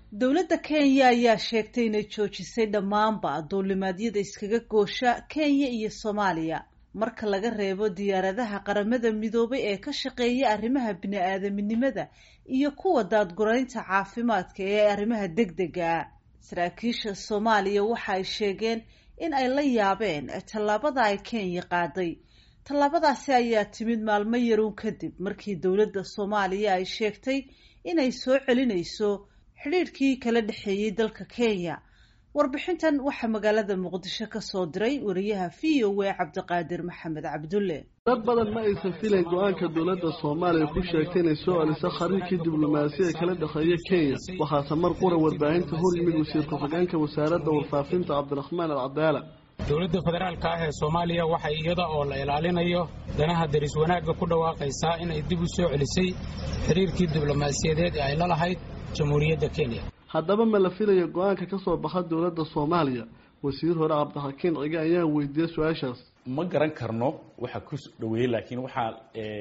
dowladda kenya ayaa sheegtay inay joojisay dhammaanba duulimaadyada iskaga goosha kenya iyo soomaaliya marka laga reebo diyaaradaha qaramada midoobay ee ka shaqeeya arrimaha bini-aadaminimada iyo kuwa daadguraynta caafimaadka ee arrimaha degdega saraakiisha soomaaliya waxa ay sheegeen in ay la yaabeen tallaabada ay kenya qaaday tallaabadaasi ayaa timid maalmo yarow kadib markii dowladda soomaaliya ay sheegtay inay soo celinayso xidhiidhkii kala dhexeeyey dalka kenya warbixintan waxaa magaalada muqdisho ka soo diray wariyaha v o a cabdiqaadir maxamed cabdulle dad badan ma aysan filayn go-aanka dowladda soomaaliya ku sheegtay inay soo celiso khariirkii diblomaasiya kala dhexeeya kenya waxaase mar qura warbaahinta hor yimid wasiir ku-xigeenka wasaaradda warfaafinta cabdiraxmaan alcadaala dowladda federaalka ah ee soomaaliya waxay iyada oo la ilaalinayo danaha daris wanaagga ku dhawaaqaysaa inay dib u soo celisay xiriirkii diblomaasiyadeed ee ay la lahayd jamhuuriyadda kenya haddaba ma la filayo go-aanka ka soo baxa dowladda soomaaliya wasiir hore cabdixakiin cige ayaa weydiiyey su-aashaas ma garan karno waxa ku dhaweeyey laakiin waxaa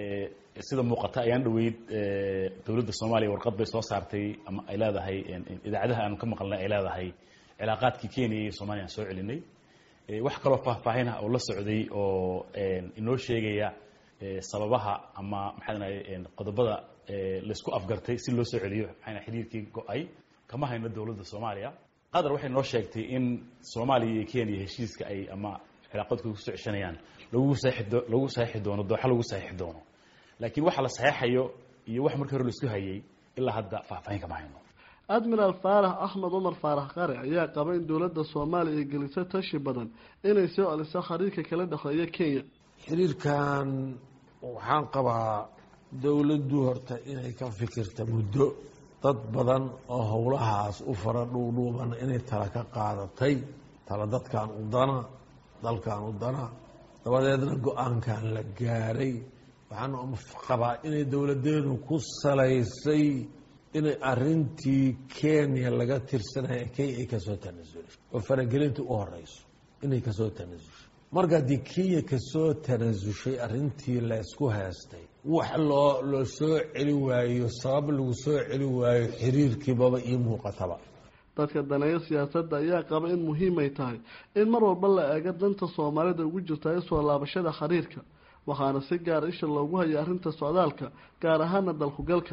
sida muuqata ayaan dhaweyd dowladda soomaaliya warqad bay soo saartay ama ay leedahay idaacadaha aanu ka maqalnay ay leedahay cilaaqaadkii kenya iyo soomaliya aan soo celinay wax kaloo faahfaahin ah oo la socday oo inoo sheegaya sababaha ama maxaa qodobada laysku afgartay si loo soo celiyo maxaa xiriirkii go-ay kama hayno dowladda soomaaliya qatar waxay noo sheegtay in soomaaliya iyo kenya heshiiska ay ama cilaaqadkooda kusoo ceshanayaan lagu saii lagu saxiixi doono dooxa lagu saxiixi doono laakiin waxa la saxeexayo iyo wax markii hore laisku hayay ilaa hadda faahfaahin kama hayno admiraal faarax axmed cumar faarax qare ayaa qaba in dowladda soomaaliya ay gelisay tashi badan inay soo celiso khariirka kala dhexeeya kenya xiriirkan waxaan qabaa dowladdu horta inay ka fikirta muddo dad badan oo howlahaas u fara dhuudhuuban inay tala ka qaadatay tala dadkan u dana dalkan u dana dabadeedna go-aankan la gaaray waxaan qabaa inay dowladeenu ku salaysay inay arintii kenya laga tirsanaya kenya ay kasoo tanasulay oo faragelinta u horeyso inay kasoo tanasushay marka haddii kenya kasoo tanasushay arintii laysku heestay wax loo loo soo celi waayo sabab lagu soo celi waayo xiriirkiibaba ii muuqataba dadka daneeyo siyaasadda ayaa qaba in muhiimay tahay in mar walba la eego danta soomaalida ugu jirta ee soo laabashada xiriirka waxaana si gaara isha loogu haya arrinta socdaalka gaar ahaana dalkugalka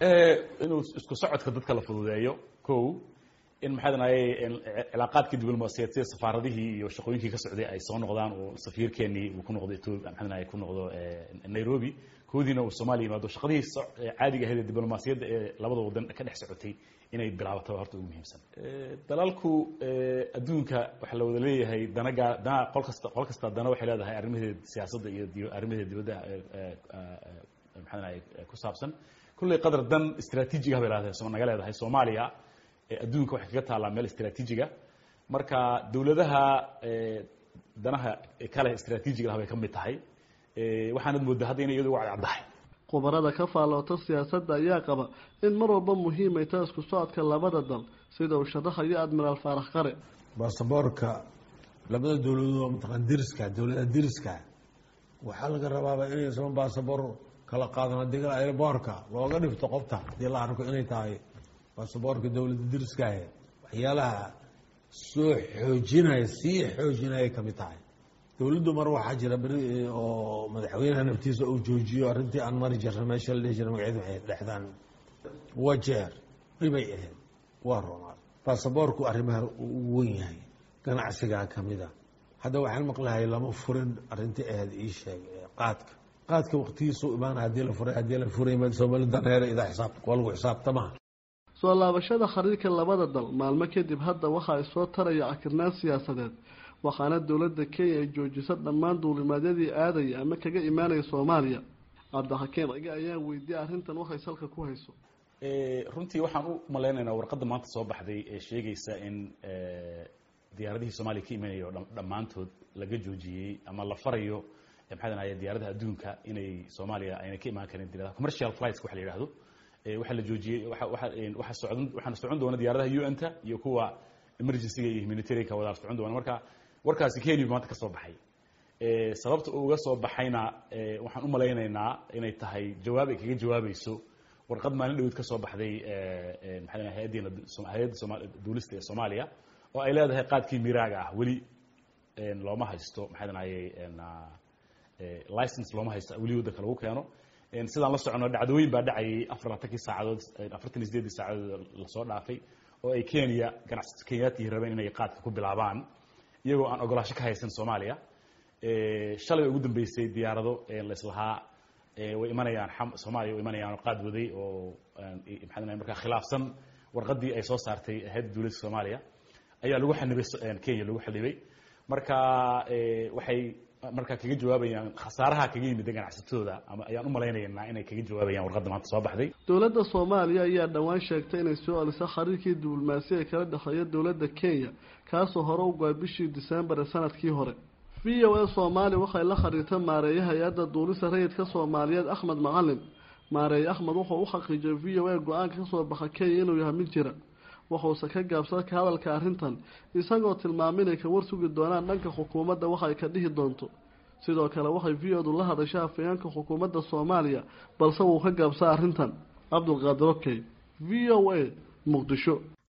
inuu isku socodka dadka la fududeeyo ko in maxaa danaye cilaaqaadkii diblomaasiyaed sida safaaradihii iyo shaqooyinkii ka socday ay soo noqdaan oo safiirkeenii uu ku noqdo etoobiya maxaa danaye ku noqdo nairobi koodiina uu soomaaliya yimaado shaqadihii caadiga ahayd ee diblomaasiyadda ee labada wadan ka dhex socotay inay bilaabato horta ugu muhiimsan dalalku adduunka waxaa la wada leeyahay dana gaa dana qol kasta qol kasta dana waxay leedahay arrimaheeda siyaasadda iyo arrimaheeda dibadda maxaa danaye ku saabsan kulley qadar dan istraatiijiga bay leedahay naga leedahay soomaaliya adduunka waxay kaga taallaa meel istraatiijiga marka dowladaha danaha kale istraatiijiga ah bay ka mid tahay waxaanad moodaa hadda inay iyadu uga cadcaddahay khubarada ka faalloota siyaasadda ayaa qaba in mar walba muhiimay taa isku socodka labada dal sida uu sharaxayo admiraal faarax qare baasaboorka labada dowladood oo mataqaan diriska dowladaha diriska waxaa laga rabaaba inaysan baasaboor kala qaadan haddii kale airboorka looga dhifto qofta haddii la arko inay tahay baasaboorka dowladda diriskaahe waxyaalaha soo xoojinaya sii xoojinaya kamid tahay dowladdu mar waxaa jira beri oo madaxweynaha naftiisa uu joojiyo arrintii aan mari jirna meesha la dhihi jira magaceed waxay dhexdaan wajeer dhibay ahayd waa ronaad baasaboorku arrimaha uu wen yahay ganacsigaa kamid a hadda waxaan maqlahay lama furin arrintii ahayd ii sheeg qaadka qaadka waqtigiisu imaana haddii la furay haddii la furay soomali daneere idaa xisaab waa lagu xisaabtamaa soo laabashada khariirka labada dal maalmo kadib hadda waxa ay soo taraya cakirnaan siyaasadeed waxaana dowladda kenya ay joojisa dhammaan duulimaadyadii aadaya ama kaga imaanaya soomaaliya cabdixakiin cige ayaa weydiiyey arrintan waxay salka ku hayso runtii waxaan u malaynaynaa warqadda maanta soo baxday ee sheegaysa in diyaaradihii soomaaliya ka imanayo dhammaantood laga joojiyey ama la farayo maxaa danaye diyaaradaha adduunka inay soomaaliya ayna ka imaan karin diyaaradaha commercial flights waxa la yidhahdo waxaa la joojiyey waxa socon waxaana socon doona diyaaradaha un-ta iyo kuwa emergencyga iyo humanitarianka wadaal socon doona marka warkaasi kenya maanta ka soo baxay sababta uu uga soo baxayna waxaan u malaynaynaa inay tahay jawaab ay kaga jawaabayso warqad maalin dhaweyd ka soo baxday maxaa hay-addiina hay-adda sooma duulista ee soomaaliya oo ay leedahay qaadkii miraaga ah weli looma haysto maxaa dhanayay license looma haysto weli waddanka lagu keeno sidaan la socono dhacdooyin baa dhacayay afar labaatankii saacadood afartan iyo sideedii saacadood lasoo dhaafay oo ay kenya ganacsato kenyaati rabeen inay qaadka ku bilaabaan iyagoo aan ogolaasho ka haysan soomaaliya shalay ugu dambeysay diyaarado laislahaa way imanayaan soomaaliya way imanayaan oo qaad waday oo maxaa markaa khilaafsan warqadii ay soo saartay hay-adda dowladda soomaaliya ayaa lagu xanibay kenya lagu xanibay marka waxay markaa kaga jawaabayaan khasaaraha kaga yimida ganacsatadooda ama ayaan u malaynaynaa inay kaga jawaabayaan warqadda maanta soo baxday dowladda soomaaliya ayaa dhowaan sheegtay inay soo aliso xiriirkii diblomaasi ee kala dhexeeya dowladda kenya kaasoo hore u goay bishii disembar ee sanadkii hore v o a soomaaliya waxay la xiriirtay maareeya hay-adda duulista rayidka soomaaliyeed axmed macalin maareeye axmed wuxuu u xaqiijiyay v o a go-aanka kasoo baxa kenya inuu yahay mid jira wuxuuse ka gaabsada ka hadalka arrintan isagoo tilmaamay inay ka warsugi doonaan dhanka xukuumadda waxa ay ka dhihi doonto sidoo kale waxay v o du la hadashay afayeenka xukuumadda soomaaliya balse wuu ka gaabsaa arrintan cabdulqaadir okey v o a muqdisho